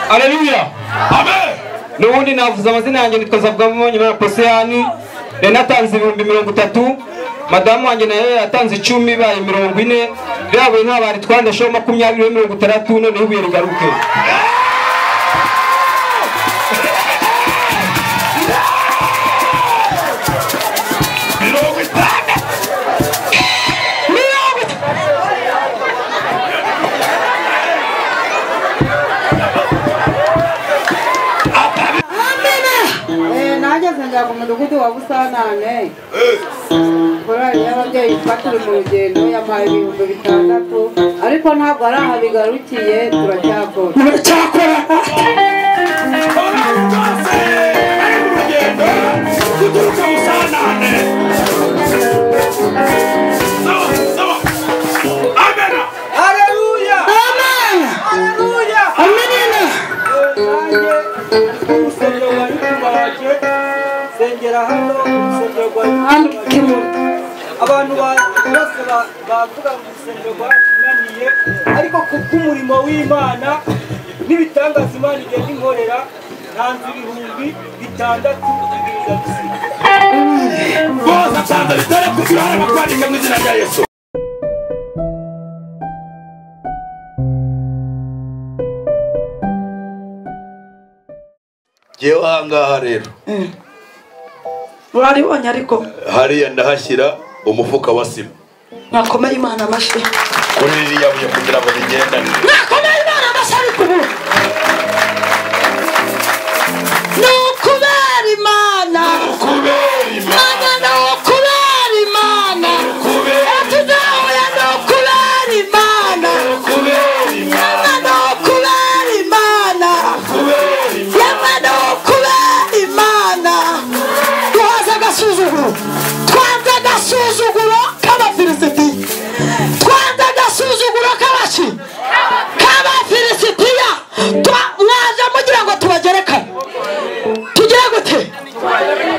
Haleluya. Amen. Nubundi navuze amazina yanjye nitwa Zabwamunyi na Poseyani. Rene atanze ibihumbi mirongo itatu. Madamu wanjye nayo yatanze icumi ibaye mirongo ine. Byabaye nk'abari twandasheho makumyabiri mirongo itandatu noneho ibuye rigaruke. mirongo itandatu Eh, nageze njya ku mudugudu wa busanane korali y'ababyeyi twaturi mu rugendo yampaye ibihumbi bitandatu ariko ntabwo ari aha bigarukiye turacyakora baracyakora abantu bose bari mu rugendo guturuka busanane sawa sawa amena Haleluya! Haleluya! Nanjye umusabyo wari kubaje sengera hano umusabyo wari kubaje abantu ba- bose ba- bavuga ngo urusengero rwarananiye ariko kubw'umurimo w'imana n'ibitangaza imana igenda inkorera ntanze ibihumbi bitandatu ibiza bisiga bose atanze bitari kugira uruhare mu kwandika mu izina rya yesu ngewe ahangaha rero muraribonye ariko hariya ndahashyira umufuka wa sima mwakomera imana amashyi kuri ririya buye kugira ngo bigendane mwakomera imana amashyi ariko ubu ni ukubera imana kubera mana ni ukubera imana atuzahuye ni ukubera imana kubera yamwe ni ukubera imana kubera yamwe ni ukubera imana twaze agasuzuguro twanze agasuzuguro k'abafilisitiya twanze agasuzuguro k'abashi k'abafilisitiya Twa- mwaje mugira ngo tubagerekane tugire gute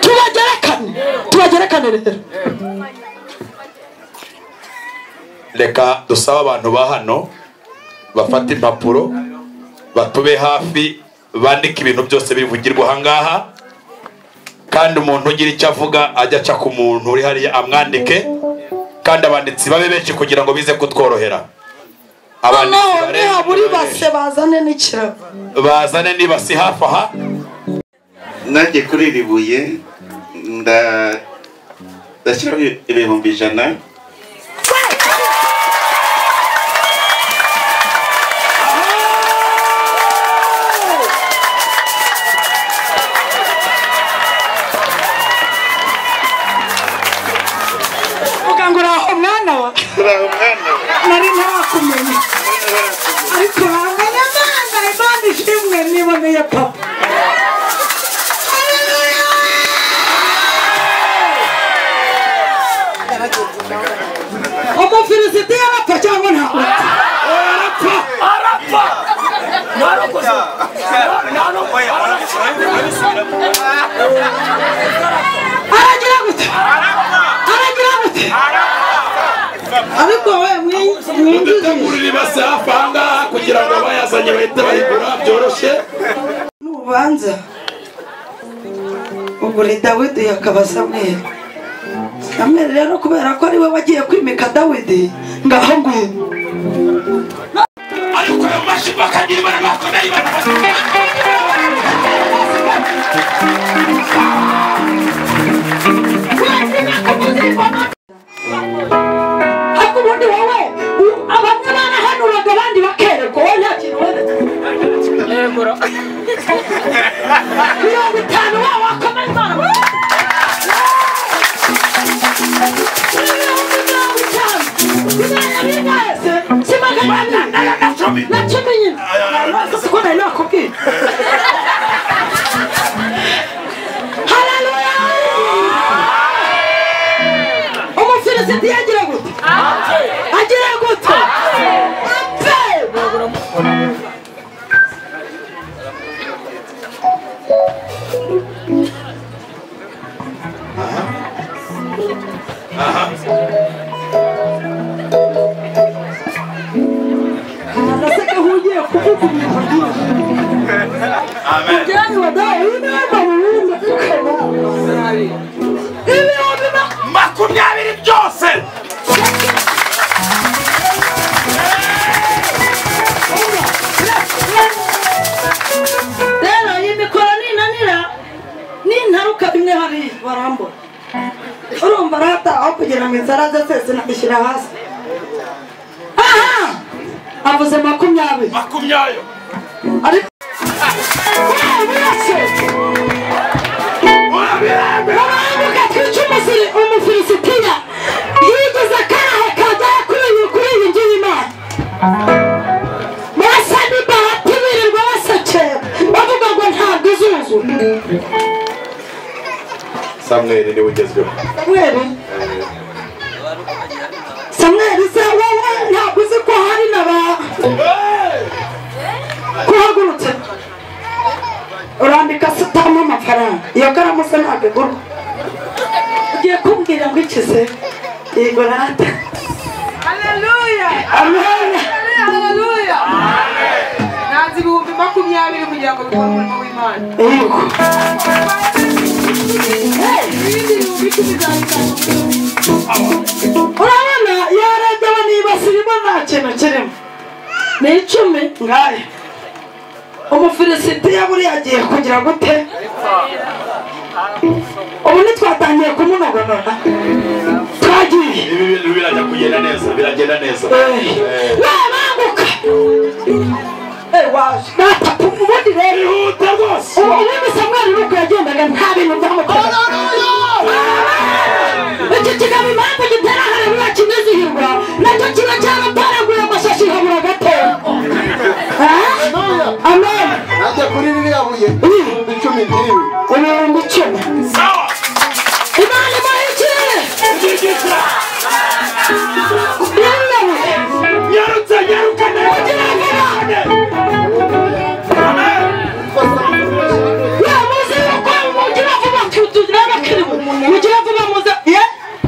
tubagerekane tubagerekane rero reka dusabe abantu ba hano bafate impapuro batube hafi bandike ibintu byose bivugirwa ahangaha kandi umuntu ugira icyo avuga ajya aca ku muntu uri hariya amwandike kandi abanditsi babe benshi kugira ngo bize kutworohera noneho abanditsi barenze nihabura babe ibase bazane n'ikirago benshi. bazane niba si hafi aha nanjye kuri iri buye nda- ndashyiraho ibihumbi ijana uvuga ngo uraho mwana wa turaho mwana we nari ntarakumenya ariko urangana mwana imana ishimwe niboneye papa umufilisiti yarapfa cyangwa ntabwo arapfa ntarokoze ntarokoze aragira gute aragira gute ariko we mwin- mwinjiye mutegurira ibase hafi ahangaha kugira ngo abayazanye bahite bayigura byoroshye n'urubanza ugura dawidi yakaba samweli samweli rero kubera ko ari we wagiye kwimika dawidi ngaho ngwino ariko ayo mashyi bakagira ibara bakomeye barakomeye ariko ubundi wowe u- abamwe barahanuraga abandi bakerekwa wowe nta kintu wemeje mirongo itanu wa wakomeza imana mirongo mirongo itanu imana y'abinga yose simagana ane na cumi na cumi nyine Sasa ko nari nakubwiye haleluya umufilisiti yagira gute agira gute apfe Nasa se kahugiye ku Mujyane waduhaye inama mu bindi dukora. Ibihumbi ma- makumyabiri byose Rero iyi mikoro ninanira nintaruka bimwe hariya barambura. Urumva arataha aho kugira ngo inzara ze zose ishyira hasi. Aha! Avuze makumyabiri. makumyabiri Ariko- Baravuga ati "Kuki umusiri- umufilisitiya yigeze akahe kagera kuri iyi kuri iyi nzu y'Imana?" Basa n'ibahati birirwa basakera, bavuga ngo ntabwo izuzura. samweri niwe ugezweho Samweli? Samweli se wowe ntabwo uzi ko hari na ba ko uhagurutse urandika se utabamo amafaranga iyo karamu se ntabwo igurwa ugiye kumbwira ngo iki se yego rata Haleluya! amen Haleluya! Haleluya! Nanze ibihumbi makumyabiri kugira ngo bikore umurimo w'Imana. yego Ibindi bihumbi icumi bizabitanga umurimo w'Imana. urabona yarebye aba nibasirimo nta kintu kirimo ni icumi ngaya umufilisitiya buriya agiye kugira gute ubu ntitwatangiye kumunogonora twagiye ibi bintu birajya kugenda neza biragenda neza wabanguka natatu ubundi rero bihuta rwose ubundi samwari nuko yagendaga nta bintu byamukoraga iki kigambo impamvu gitera hareruya kinizihirwa nacyo kiba cyaratoraguye amashashi habura gatoya amen najya kuri ririya buye ibihumbi icumi n'ibiri ibihumbi icumi sawa imana imuhikire ukigisha yemewe nyarutse nyaruka neza kugira ngo yamuze yuko mugira vuba tugira abakiriho mugira vuba muze ye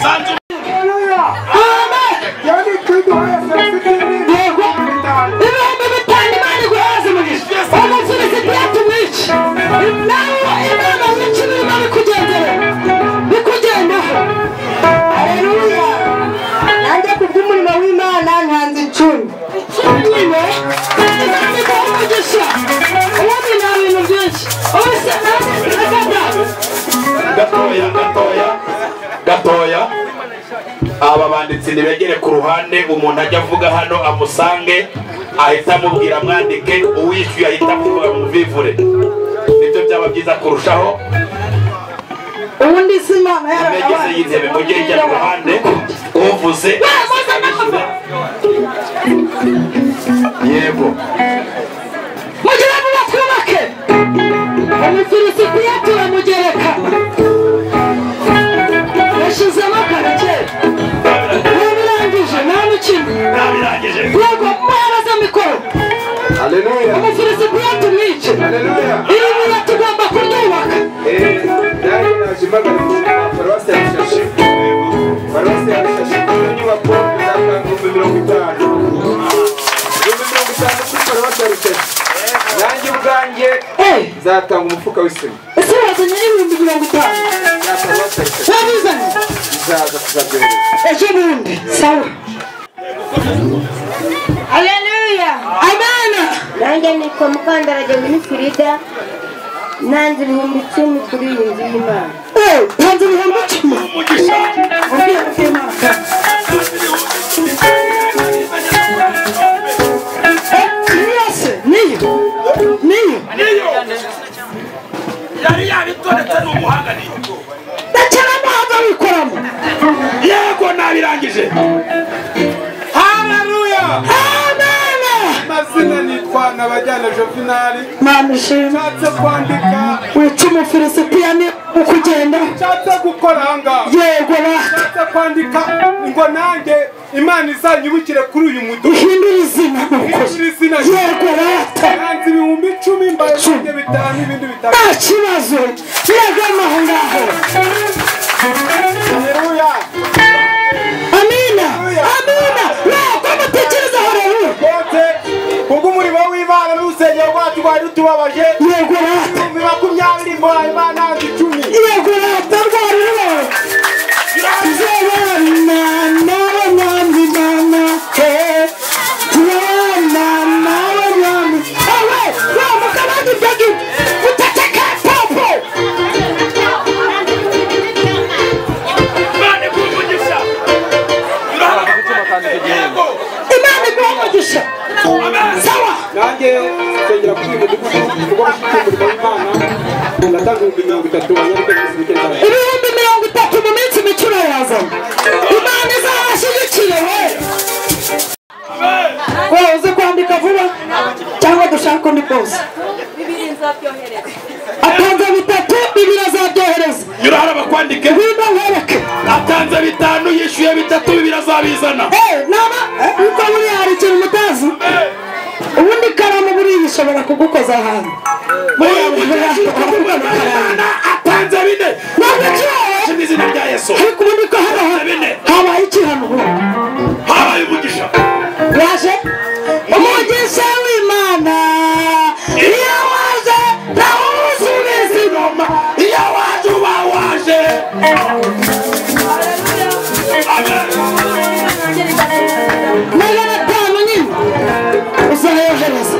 sanzu amen yani kwiduha ya serivisi n'ibindi yego ibihumbi bitanu imana iguhaze umugisha umufilisiti yatumwica nawe imana mwica ibirimo bikugendera bikugendaho haleluya nanjye ku bw'umurimo w'imana nkanze icumi icumi imana iguha umugisha ubundi nta bintu byinshi ubuse nawe ugataha gatoya gatoya gatoya aba banditsi ntibegere ku ruhande umuntu ajya avuga hano amusange ahita amubwira amwandike uwishyuye ahita amuvuga muvivure nibyo byaba byiza kurushaho ubundi si imana imegeze y'intebe mujye ijya ku ruhande uvuze yarabaye yego mugira ngo batwubake umufilisitiya turamugereka yashizemo akarake ntibirangije nta n'ukimwe ntabirangije yego muharaze mikoro haleluya umufilisitiya tumwice haleluya iri buye tugomba kuryubaka eh yari naje impagarika paruwasi ya rushashi paruwasi ya rushashi ni inyubako izatanga ibihumbi mirongo itanu ibihumbi mirongo itanu kuri paruwasi ya rushashi nanjye ubwanjye Eh, zatanga umufuka w'isima ese wazanye n'ibihumbi mirongo itanu za paruwasi ya rushashi wabizanye izaza kuzabyohereza ejo bundi sawa Haleluya! amana Nanjye nitwa Mukandara Jemini Frida, nanze ibihumbi icumi kuri iyi nzu y'Imana. Eh, tanze ibihumbi icumi ubwira bw'imana Eh, iyi yose niyo niyo niyo yari yabitonetse n'umuhanganiye ndakera muhanza wikoramo yego ntabirangije amana amazina nitwa nabajyana jovinali mama ishimwe nshatse kwandika wica umufilisitiya ni ukugenda nshatse gukora ahangaha yego ba nshatse kwandika ngo nanjye imana izanyibukire kuri uyu mudugudu uhindura izina ni ukuri Ihindure izina. yego rata nanze ibihumbi icumi mbaye ibihumbi bitanu ibindi bitanu nta kibazo yegama aho ngaho haleluya amina amina ntabwo mutekerezaho rero bote kubw'umurimo w'imana utubabaje yego rata ibihumbi makumyabiri mbaye bananze icumi yego rata rwariro zerana nawe mwami mama he zerana nawe mwami ewe wa mukabandi byagi utateka popo imana iguha umugisha imana iguha umugisha sawa nanjye nsengera kuri uyu mudugudu kuko bafite umurimo w'imana ndatanga ibihumbi mirongo itatu abanyarwanda bose bigenda ibihumbi mirongo itatu mu minsi mikino yazana imana izabashyigikiye we wowe uzi kwandika vuba cyangwa dushaka undi bwose atanze bitatu bibiri azabyohereza yurahara bakwandike ngwino nkwereke atanze bitanu yishyuye bitatu bibiri azabizana Eh, naba eh, uko buriya hari ikintu mutazi ubundi ikaramu buriya ishobora kugukoza ahantu muri ubu gihe imana atanze bine ntabwo mu izina rya yesu ariko ubundi ko hari ahantu habaye ikihano ubundi habaye umugisha waje umugisha w'imana iyo waje nawe usubiza inyuma iyo waje uba waje magana atanu nyine uzayohereza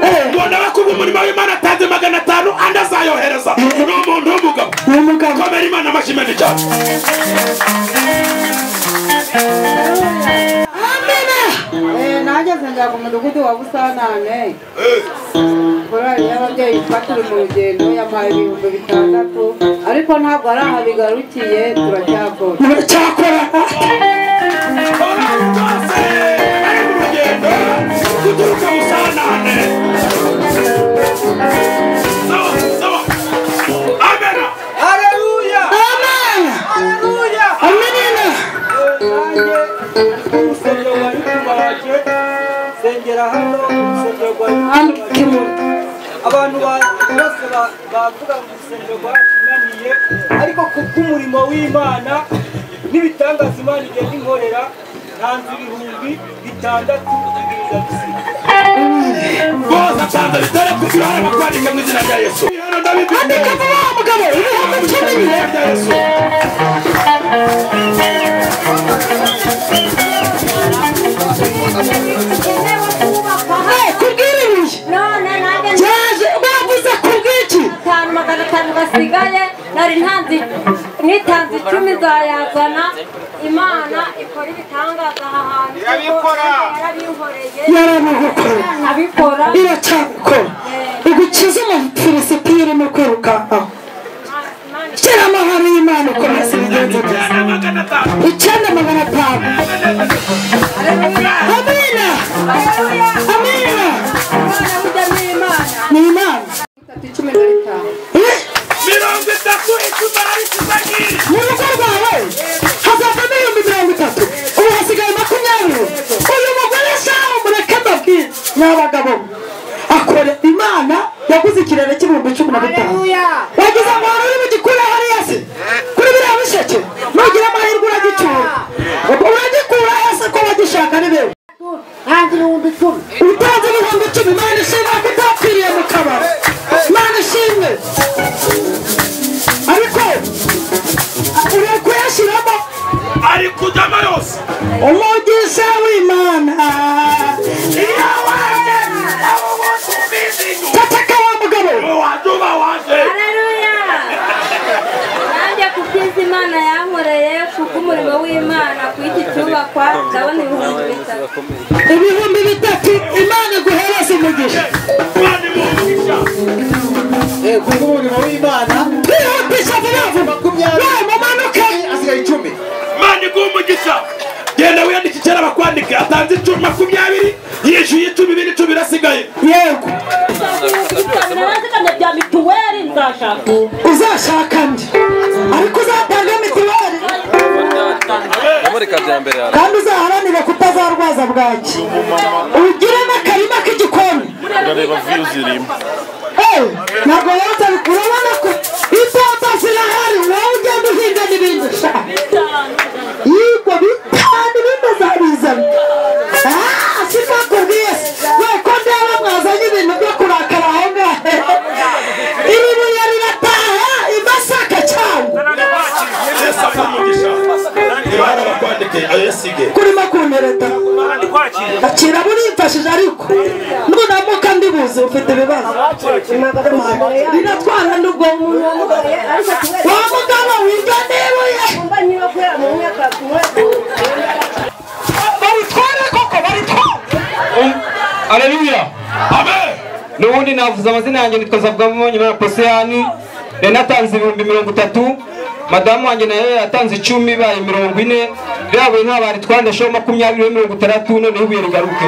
Eh, mbona bakuba umurimo w'imana atanze magana atanu andi azayohereza ni umuntu w'umugabo ni umugabo komera imana amashyi menshi cyane amina Eh, nageze njya ku mudugudu wa busanane korali y'ababyeyi twaturi mu rugendo yampaye ibihumbi bitandatu ariko ntabwo ari aha bigarukiye turacyakora muracyakora abantu bose bari mu rugendo guturuka busanane sawa sawa amena Haleluya! amina Haleluya! amina Nanjye urusengero rwa nyuma wanjye nsengera hano urusengero rwa nyuma abantu ba- bose ba- bavuga mu rusengero rwatunaniye ariko kubw'umurimo w'imana n'ibitangaza imana igenda inkorera ntanze ibihumbi bitandatu bibiri na bisiga bose atanze bitare ku kirahara bakwandika mu izina rya yesu Hano ndabibwira. andika vuba wa mugabo ibihumbi Mu icumi izina rya yesu Eh, kubw'iribuye yaje bavuze kubw'iki atanu magana atanu basigaye nari ntanze nitanze icumi zayazana imana ikora ibitangaza aha hantu Irabikora. yarabinkoreye yarabigukora nabikora iracyabikora igukize umufilisiti irimo kwirukankaho Imana shyira amahoro y'imana ukomeze ibigenzo byawe Ijana magana atanu icyenda magana atanu amina amina Imana burya ni ni imana imana Bitatu cumi na bitanu Eh, mirongo itatu icumi ararikizagiri mu rugo rwawe hazavamo ibihumbi mirongo itatu ubu hasigaye makumyabiri uyu mugore shaho mureke mbabwire n'abagabo akora imana yaguze ikirere cy'ibihumbi cumi na bitanu wagize amahoro uri mu gikura hariya se kuri biriya bisheke nugira amahirwe uragicyura uragikura hasi ko bagishaka ni bewe ntanze ibihumbi icumi utanze ibihumbi icumi imana ishimwe ko utapfiriye mu kabari imana ishimwe ariko uri kuyashyiramo ari kujyamo yose umugisha w'imana iyo waje aho bose ubizi inyuma tataka wa mugabo waje uba waje Haleluya! nanjye ku byiza imana yankoreye kubw'umurimo w'imana ku iki cyubakwa ndabona ibihumbi bitatu ibihumbi bitatu imana iguhereza umugisha imana imugisha kubw'umurimo w'imana kwihutisha vuba vuba wawe mumanuke asigaye icumi imana iguha umugisha genda wiyandike kera bakwandike atanze icumi makumyabiri yishyuye icumi ibindi icumi birasigaye yego narazigamye bya mituweli nzashaka uzashaka ndi ariko uzatanga mituweli kandi uzaharanira kutazarwaza bwaki ugire n'akarima k'igikoni Eh, ntabwo rero utari- urabona ko ibyapa zirahari wowe ugenda uhinga n'ibindi sha yigwa bitanu bimuzabizana sipakubwiye se we ko ndeba mwazanye ibintu byo kurakara aho ngaho nkaba urimfashije ariko nubwo namuka ndibuze ufite ibibazo binatwara n'ubwonko wa mugabo wirya n'ibuye babitware koko babitware areruya n'ubundi navuze amazina yanjye nitwa nsabwamo nyuma ya posiyani yari natanze ibihumbi mirongo itatu madamu wanjye nayo yatanze icumi ibaye mirongo ine byabaye ntabari twandasheho makumyabiri mirongo itandatu noneho ibuye rigaruke